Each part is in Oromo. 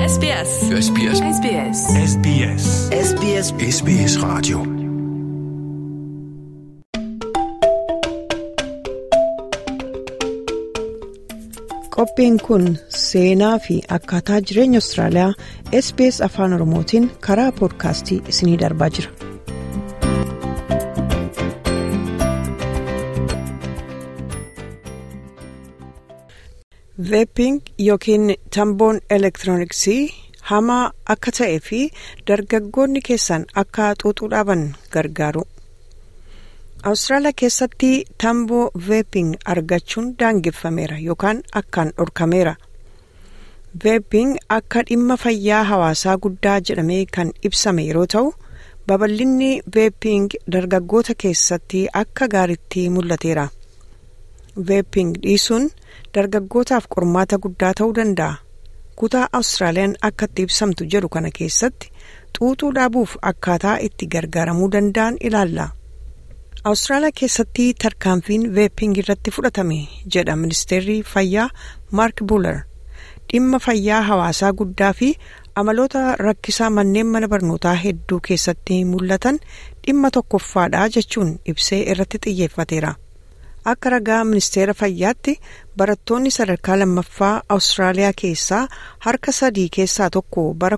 SBS. SBS. SBS. SBS. SBS SBS Radio. Qophiin kun seenaa fi akkaataa jireenya Austraaliyaa SBS Afaan Oromootiin karaa poodkaastii isinii darbaa jira. Veeping yookiin tamboon elektirooniksii hamaa akka ta'ee fi dargaggoonni keessan akka xuuxuu dhaaban gargaaru. Awustiraaliyaa keessatti tamboo veeping argachuun daangeffameera yookaan akkaan dhorkameera. Veeping akka dhimma fayyaa hawaasaa guddaa jedhamee kan ibsame yeroo ta'u babal'inni veeping dargaggoota keessatti akka gaariitti mul'ateera. Veeping dhiisuun dargaggootaaf qormaata guddaa ta'uu danda'a. Kutaa Awustiraaliyaan akka itti ibsamtu jedhu kana keessatti xuuxuu dhaabuuf akkaataa itti gargaaramuu danda'an ilaalla. Awustiraaliyaa keessatti tarkaanfiin veeping irratti fudhatame jedha ministeerri fayyaa Maark Buular. Dhimma fayyaa hawaasaa guddaa fi amaloota rakkisaa manneen mana barnootaa hedduu keessatti mul'atan dhimma tokkoffaadha jechuun ibsee irratti xiyyeeffateera. Akka ragaa ministeera fayyaatti barattoonni sadarkaa lammaffaa Awustiraaliyaa keessaa harka sadii keessaa tokko bara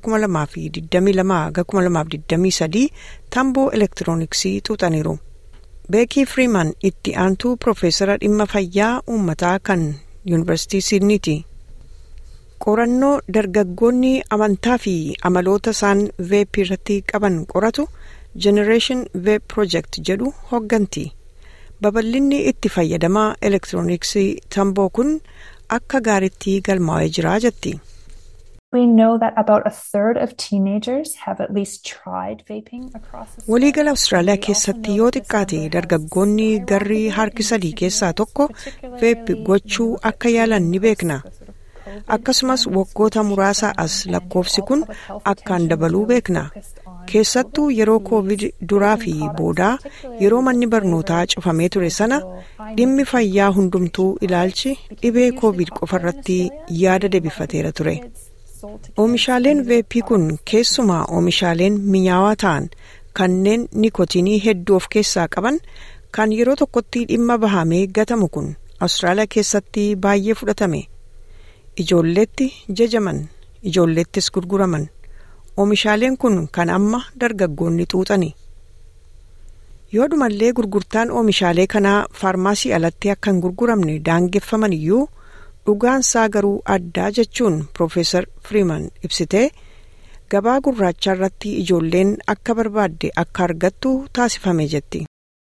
2022-2023 tamboo elektirooniksii xuuxaniiru. Beekii Firiiman itti aantuu Profeesara dhimma fayyaa uummataa kan Yuunivarsiitii Siidniiti. Qorannoo dargaggoonni amantaa fi amaloota isaan veep irratti qaban qoratu Generation Veep Project jedhu hogganti. Babal'inni itti fayyadamaa elektirooniksii tamboo kun akka gaariitti galmaa'ee jira jetti. We know that about a third of teenagers have at least tried vaping across the Waliigala Awustiraaliyaa keessatti yoo xiqqaate dargaggoonni garri harki sadii keessaa tokko veep gochuu akka yaalan ni beekna. Akkasumas waggoota muraasa as lakkoofsi kun akkaan dabaluu beekna. Keessattuu yeroo koovid duraa fi boodaa yeroo manni barnootaa cufamee ture sana dhimmi fayyaa hundumtuu ilaalchi dhibee koovid qofarratti yaada deebifateera ture. Oomishaaleen veeppii kun keessumaa oomishaaleen minyaawaa ta'an kanneen nikotiinii hedduu of keessaa qaban kan yeroo tokkotti dhimma bahamee gatamu kun Awustiraaliyaa keessatti baay'ee fudhatame. Ijoolleetti jajaman ijoolleettis gurguraman oomishaaleen kun kan amma dargaggoonni xuuxani. Yoodhumallee gurgurtaan oomishaalee kanaa faarmaasii alatti akka hin gurguramne daangeffaman iyyuu dhugaansaa garuu addaa jechuun Profeesar Firiiman ibsitee gabaa gurraachaa irratti ijoolleen akka barbaadde akka argattu taasifame jetti.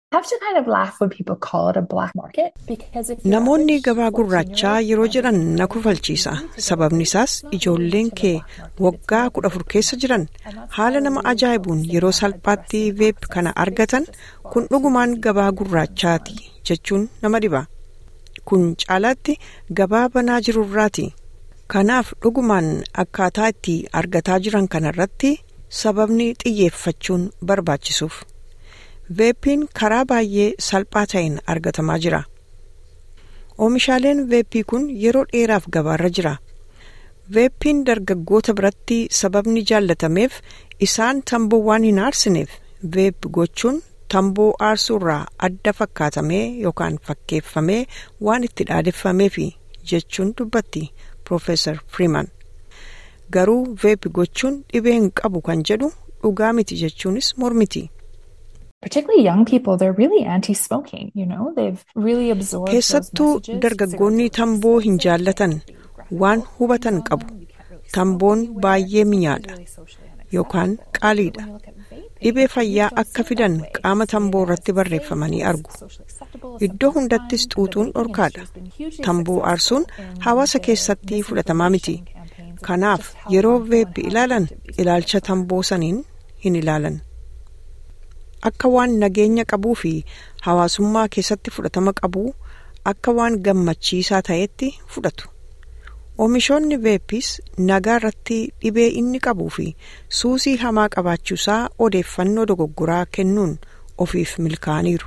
Namoonni gabaa gurraachaa yeroo jedhan na kufalchiisa. Sababni isaas ijoolleen kee waggaa kudha afur keessa jiran haala nama ajaa'ibuun yeroo salphaatti veep kana argatan kun dhugumaan gabaa gurraachaati jechuun nama dhiba. Kun caalaatti gabaa banaa jirurraati. Kanaaf dhugumaan akkaataa itti argataa jiran kanarratti sababni xiyyeeffachuun barbaachisuuf. Veeppiin karaa baay'ee salphaa ta'een argatamaa jira. Oomishaaleen veeppii kun yeroo dheeraaf gabaarra jira. Veeppiin dargaggoota biratti sababni jaallatameef isaan tamboo waan hin aarsineef veep gochuun tamboo aarsuurraa adda fakkaatamee yookaan fakkeeffamee waan itti dhaadeffameefi jechuun dubbatti Profeesar Firiiman. Garuu veep gochuun dhibee hin qabu kan jedhu dhugaa miti jechuunis mormiti. particularly young people they're really anti-smoking you know they've really absorbed Keessattuu dargaggoonni tamboo hin jaallatan waan hubatan qabu. Tamboon baay'ee minyaadha yookaan qaaliidha. Dhibee fayyaa akka fidan qaama tamboo irratti barreeffamanii argu. Iddoo hundattis xuuxuun dhorkaadha. Tamboo aarsuun hawaasa keessatti fudhatamaa miti. Kanaaf yeroo veeppi ilaalan ilaalcha tamboo saniin hin ilaalan. Akka waan nageenya qabuu fi hawaasummaa keessatti fudhatama qabu akka waan gammachiisaa ta'etti fudhatu. Oomishoonni veeppis nagaa irratti dhibee inni qabuu fi suusii hamaa qabaachuusaa odeeffannoo dogoggoraa kennuun ofiif milkaa'aniiru.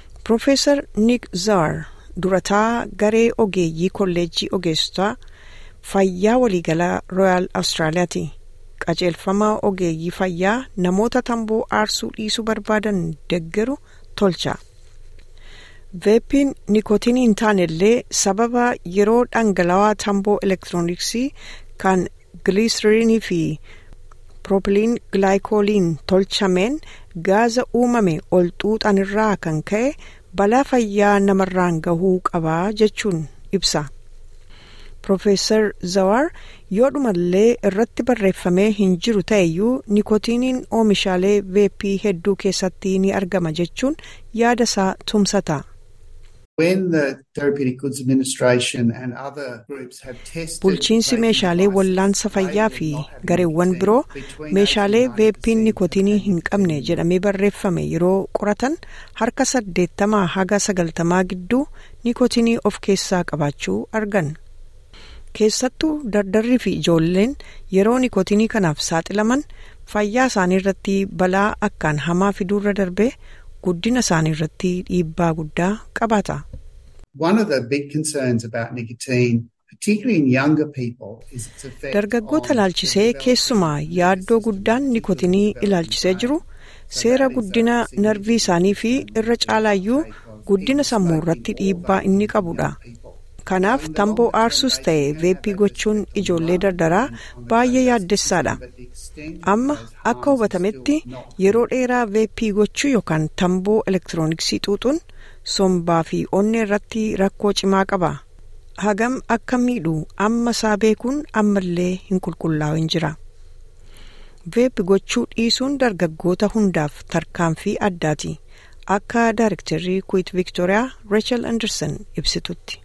Profeesar Nick Zaar durataa garee ogeeyyii kolleejjii ogeessotaa fayyaa waliigalaa rooyaal awustiraaliyaati qajeelfama ogeeyyii fayyaa namoota tamboo aarsuu dhiisuu barbaadan deggeru tolcha veepiin nikootinii hin taanellee sababa yeroo dhangala'aa tamboo elektirooniksii kan giliisiriinii fi piroopiliin gilaayikooliin tolchameen gaaza uumame ol xuuxanirraa kan ka'e balaa fayyaa namarraan gahuu qabaa jechuun ibsa. Profeesar Zawar yoo dhumallee irratti barreeffamee hin jiru ta'eyyuu nikootiiniin oomishaalee veeppii hedduu keessatti ni argama jechuun yaada isaa tumsata. Bulchiinsi meeshaalee wallaansa fayyaa fi gareewwan biroo meeshaalee veeppiin nikootinii hin qabne jedhamee barreeffame yeroo qoratan harka saddeettamaa haga sagaltamaa gidduu nikootinii of keessaa qabaachuu argan. Keessattuu dardarrii fi ijoolleen yeroo nikootinii kanaaf saaxilaman fayyaa isaanii irratti balaa akkaan hamaa fiduurra darbee guddina isaanii irratti dhiibbaa guddaa qabaata. Dargaggoota ilaalchisee keessumaa yaaddoo guddaan nikootinii ilaalchisee jiru seera guddina narvii isaanii fi irra caalaayyuu guddina sammuu irratti dhiibbaa inni qabudha. Kanaaf tamboo aarsuus ta'e veeppii gochuun ijoollee dardaraa baay'ee yaaddessaadha. Amma akka hubatametti yeroo dheeraa veeppii gochuu yookaan tamboo elektirooniksii xuuxuun sombaa fi onnee irratti rakkoo cimaa qaba. Hagam akka miidhu amma isaa beekuun ammallee hin qulqullaa'in jira. Veeppii gochuu dhiisuun dargaggoota hundaaf tarkaanfii addaati. Akka Daayirektarrii Kuwait Viktooriyaa Reechel Anderson ibsitutti.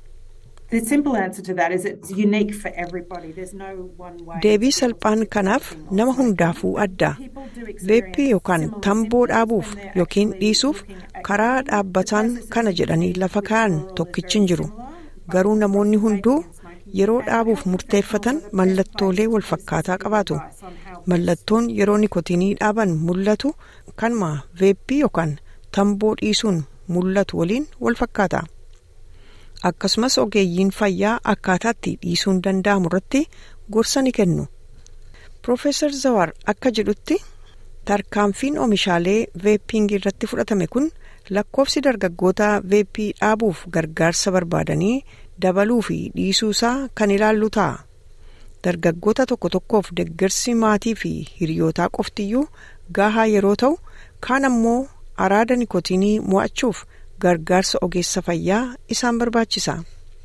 Deebii salphaan kanaaf nama hundaafuu adda. Veeppii yookaan tamboo dhaabuuf yookiin dhiisuuf karaa dhaabbataan kana jedhanii lafa kaa'an tokkichi hin jiru. Garuu namoonni hunduu yeroo dhaabuuf murteeffatan mallattoolee walfakkaataa qabaatu. Mallattoon yeroo nikootinii dhaaban mul'atu kanuma veeppii yookaan tamboo dhiisuun mul'atu waliin walfakkaata. akkasumas ogeeyyiin fayyaa akkaataatti dhiisuun danda'amu irratti gorsa ni kennu. Profeesar Zawar akka jedhutti tarkaanfiin oomishaalee veeppingii irratti fudhatame kun lakkoofsi dargaggoota veeppii dhaabuuf gargaarsa barbaadanii dabaluu fi dhiisuu isaa kan ilaallu ta'a. Dargaggoota tokko tokkoof deeggarsi maatii fi hiriyootaa qoftiyyuu gahaa yeroo ta'u kaan ammoo araada nikootinii mo'achuuf gargaarsa ogeessa fayyaa isaan barbaachisa.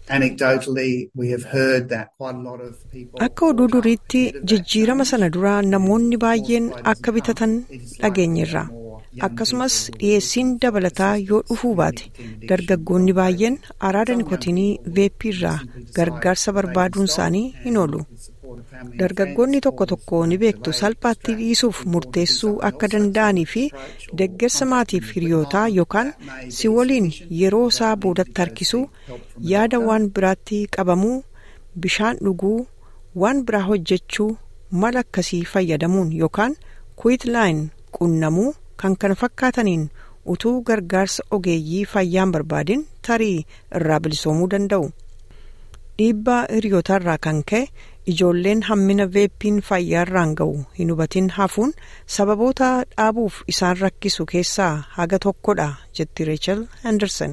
Akka oduu duriitti jijjiirama sana duraa namoonni baay'een akka bitatan dhageenyerra. Akkasumas dhiyeessiin dabalataa yoo dhufuu baate dargaggoonni baay'een araada nikootinii veeppii irraa gargaarsa barbaaduun isaanii hin oolu. Dargaggoonni tokko tokko ni beektu salphaatti dhiisuuf murteessuu akka danda'anii fi deeggarsa maatiif hiriyootaa yookaan si waliin yeroo isaa boodatti harkisuu yaada waan biraatti qabamuu bishaan dhuguu waan biraa hojjechuu mala akkasii fayyadamuun yookaan kuwiitlaayin qunnamuu kan kana fakkaataniin utuu gargaarsa ogeeyyii fayyaan barbaadin tarii irraa bilisoomuu danda'u. dhiibbaa hiriyootarraa kan ka'e ijoolleen hammina veeppiin fayyaarraan ga'u hin hubatin hafuun sababoota dhaabuuf isaan rakkisu keessaa haga tokkodha jetti reechel henderson.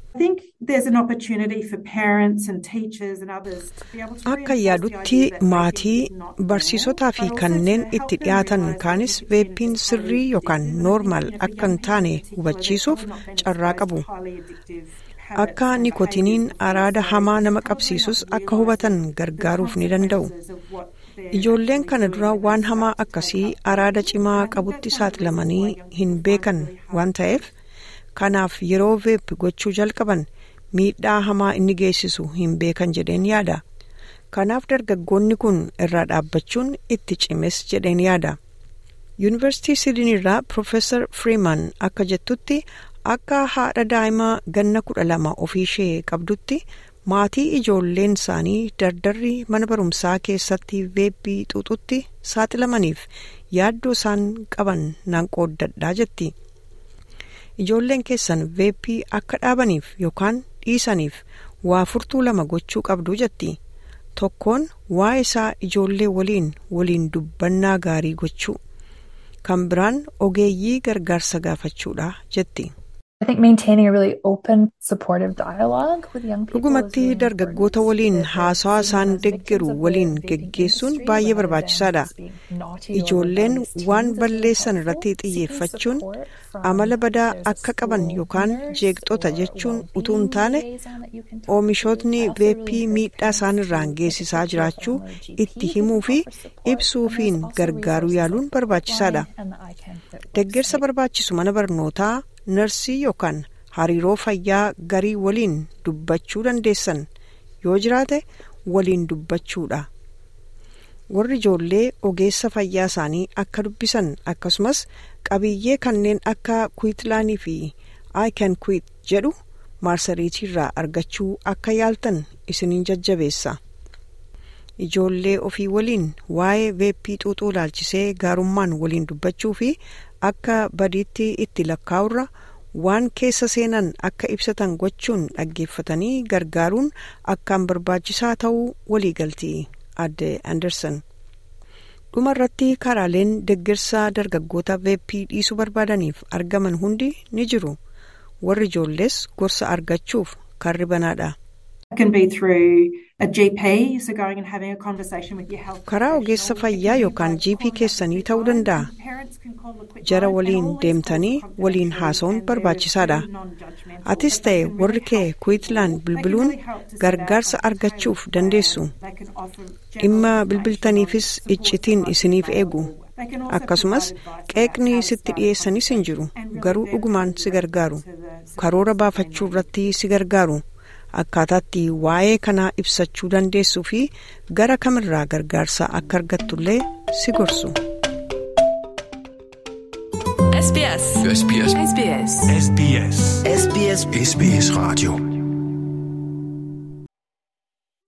Akka yaadutti maatii barsiisotaa fi kanneen itti dhiyaatan kaanis veeppiin sirrii yookaan noormaal akka hin taane hubachiisuuf carraa qabu. Akka nikotiniin araada hamaa nama qabsiisus akka hubatan gargaaruuf ni danda'u. Ijoolleen kana dura waan hamaa akkasii araada cimaa qabutti saaxilamanii hin beekan waan ta'eef kanaaf yeroo veep gochuu jalqaban miidhaa hamaa inni geessisu hin beekan jedheen yaada. Kanaaf dargaggoonni kun irraa dhaabbachuun itti cimes jedheen yaada. Yuunivarsiitii Sidney irraa Profeesar Freeman akka jettutti akka haadha daa'imaa ganna kudha lama ofiishee qabdutti maatii ijoolleen isaanii dardarri mana barumsaa keessatti veeppii xuuxutti saaxilamaniif yaaddoo isaan qaban nan qooddadhaa jetti. Ijoolleen keessan veeppii akka dhaabaniif yookaan dhiisaniif waa furtuu lama gochuu qabdu jetti. tokkoon waa'ee isaa ijoollee waliin waliin dubbannaa gaarii gochuu kan biraan ogeeyyii gargaarsa gaafachuudha jetti. dhugumatti dargaggoota waliin haasawaa isaan deggeru waliin geggeessuun baay'ee barbaachisaadha ijoolleen waan balleessan irratti xiyyeeffachuun amala badaa akka qaban yookaan jeeqxota jechuun utuu hin taane oomishootni veeppii miidhaa isaan irraan geessisaa jiraachuu itti himuu fi ibsuufiin gargaaruu yaaluun barbaachisaadha deggersa barbaachisu mana barnootaa narsii yookaan hariiroo fayyaa garii waliin dubbachuu dandeessan yoo jiraate waliin dubbachuudha warri ijoollee ogeessa fayyaa isaanii akka dubbisan akkasumas qabiyyee kanneen akka kwiitlaanii fi aayikan kwiit jedhu maarsariitiirraa argachuu akka yaaltan isiniin jajjabeessa ijoollee ofii waliin waa'ee veeppii xuuxuu ilaalchisee gaarummaan waliin dubbachuu fi akka badiitti itti lakkaa'urra waan keessa seenan akka ibsatan gochuun dhaggeeffatanii gargaaruun akkaan barbaachisaa ta'uu waliigalti adde anderson dhuma irratti karaaleen deggersaa dargaggoota veeppii dhiisuu barbaadaniif argaman hundi ni jiru warri ijoollees gorsa argachuuf karri banaadha. karaa ogeessa fayyaa yookaan gp keessanii ta'uu danda'a jara waliin deemtanii waliin haasa'uun barbaachisaadha atis ta'e warri kee kwiitlaan bilbiluun gargaarsa argachuuf dandeessu dhimma bilbiltaniifis iccitiin isiniif eegu akkasumas qeeqni sitti dhiyeessanis hin jiru garuu dhugumaan si gargaaru karoora baafachuu irratti si gargaaru. akkaataatti waa'ee kanaa ibsachuu dandeessuu fi gara kamirraa gargaarsa akka argattullee si gorsu. SBS. SBS. SBS. SBS. SBS. SBS. Radio.